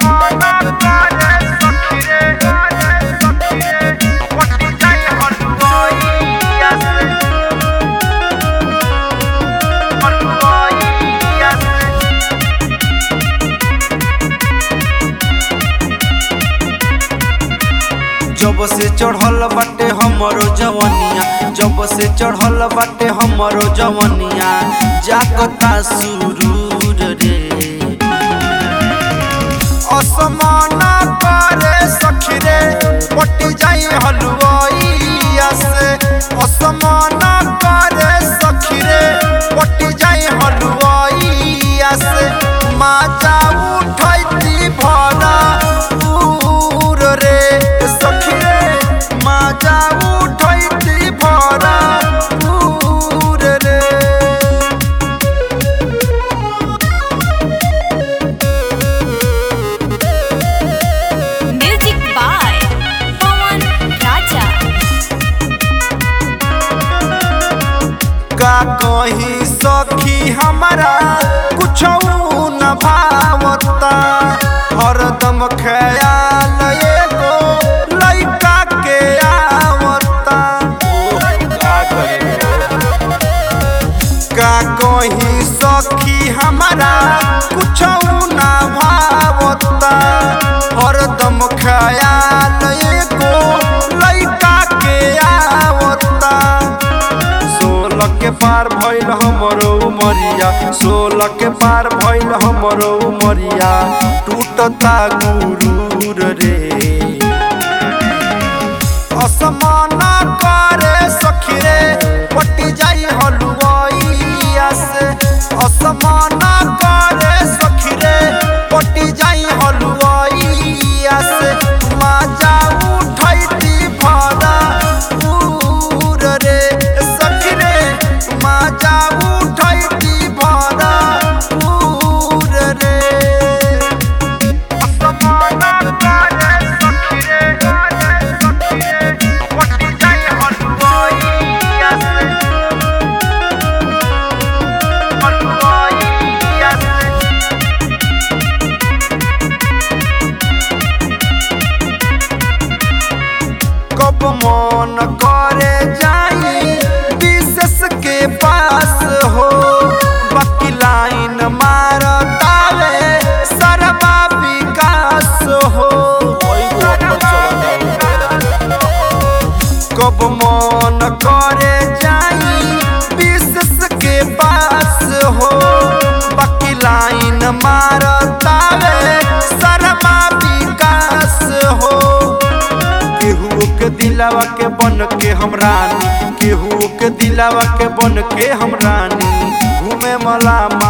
जब से चढ़ल बाटे हमरो जवनिया जब से चढ़ल बाटे हमरो जवनिया जागता सुरूर रे असमाना करे सखी रे पटी जाई हलुआइया से असमाना करे सखी रे पटी जाई हलुआइया से माजा उठैती भरा पूर रे सखी रे माजा उठैती भरा पूर रे म्यूजिक बाय पवन राजा का कही सखी हमारा कुछ न भावता हरदम ख्याल एगो लइका के आवता का कही सखी हमारा कुछ न भावता हरदम ख्याल एगो लइका के आवता सोलह के पार भइल हमरो उमरिया सोलह के पार भइल हमरो उमरिया टूटता गुरूर रे असमाना करे सखी रे पटी जाई हलुआइया से असमाना करे सखी रे पटी जाई हलुआइया से माजा उठैती भरा पूर रे सखी रे माजा उठैती भरा पूर रे असमाना करे सखी रे सखी रे पटी जाई हलुआइया से हलुआइया से कब मन करे जाई विशेष के पास हो बाकी लाइन मारतावे सरवा विकास हो कब मन करे जाई विशेष के पास हो बाकी लाइन मारतावे सरवा विकास हो केहू के दिलावा के बन के हम रानी केहू के दिलावा के बन के हम रानी घूमे मला